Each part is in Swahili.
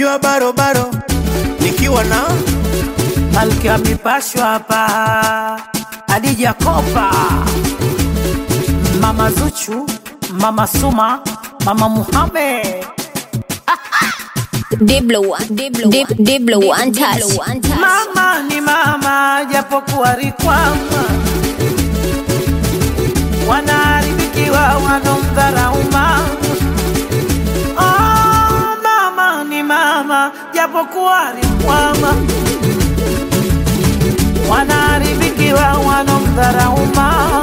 wanamjua barobaro nikiwa na Malkia mipashwa hapa, Adija Kopa, Mama Zuchu, Mama Suma, Mama Muhammad, Diblo one, Diblo Dib, Diblo one touch. mama ni mama, japokuwa rikwama, wanaharibikiwa wanomdharau mama. Oh, mama ni mama, japokuwa rikwama, wanaharibikiwa wanomdharau mama.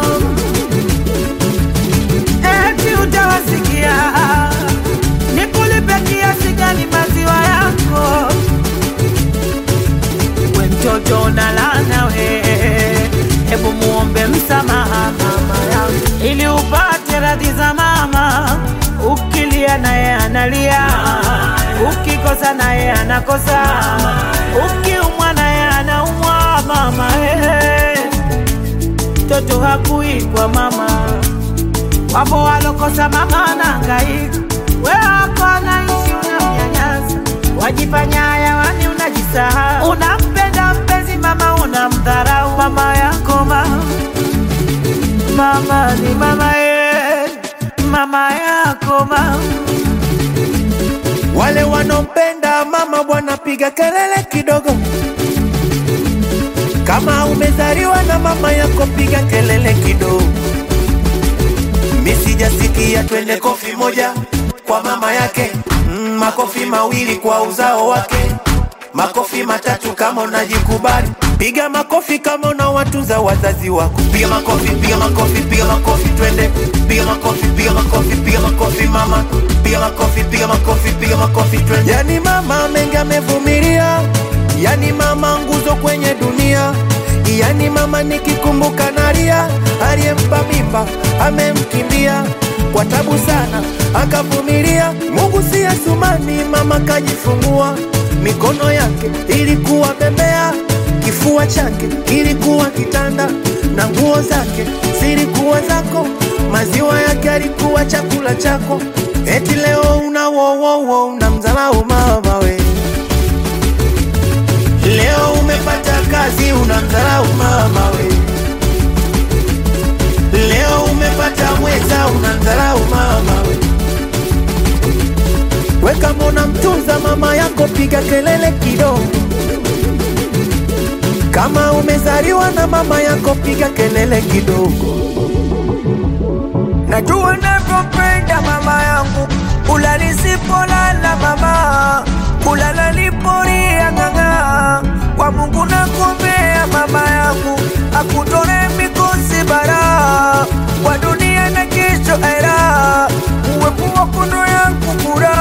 Eti utawasikia nikulipe kiasi gani maziwa yako we mtoto unalana we, hebu muombe msamaha mama yangu ili upate radhi za mama. Ukilia naye analia, ukikosa naye anakosa, ukiumwa naye anaumwa mama. Hey, mtoto hakuikwa mama, wapo walokosa mama anahangaika, we wako anaishi unamnyanyasa, wajifanya hayawani, unajisahau, unampenda mpenzi mama, unamdharau mama yako mama. Mama ni mama ye, mama yako mama. wale wanompenda mama bwana piga kelele kidogo kama umezaliwa na mama yako piga kelele kidogo misijasikia twende kofi moja kwa mama yake mm, makofi mawili kwa uzao wake makofi matatu kama unajikubali piga makofi kama unawatunza wazazi wako piga makofi piga makofi piga makofi twende piga makofi piga makofi piga makofi mama piga makofi piga makofi piga makofi twende yani mama mengi amevumilia yani mama nguzo kwenye dunia yani mama nikikumbuka nalia aliyempa mimba amemkimbia kwa tabu sana akavumilia mungu si asumani mama kajifungua mikono yake ilikuwa bembea kifua chake kilikuwa kitanda na nguo zake zilikuwa zako maziwa yake alikuwa chakula chako eti leo una wowowo unamdharau mama we leo umepata kazi unamdharau mama we leo umepata mweza unamdharau mama we we kama unamtunza mama yako piga kelele kidogo kama umezaliwa na mama yako piga kelele kidogo Najua navyopenda mama yangu, kula nisipolala mama, kulala lipolia ng'ang'a. Kwa Mungu nakuombea mama yangu, akutore mikosi bara, kwa dunia na kesho era, uwepo wa kondo yangu kura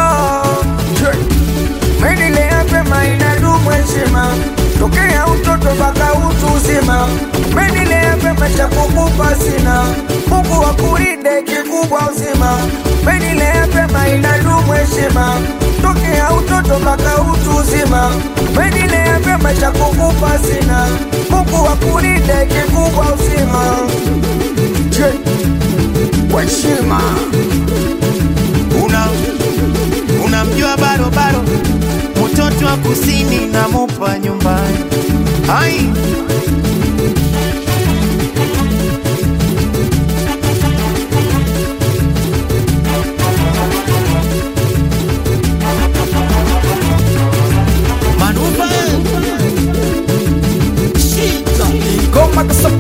Menilea pema inadumu heshima tokea utoto mpaka utu uzima. Menilea pema cha kukupa sina, Mungu akulinde kikubwa uzima. Menilea pema inadumu heshima tokea utoto mpaka utu uzima. Menilea pema cha kukupa sina, Mungu akulinde kikubwa uzima. Je, kwa heshima una unamjua barobaro mtoto wa kusini na mupa nyumbani ai manuva Goma kasa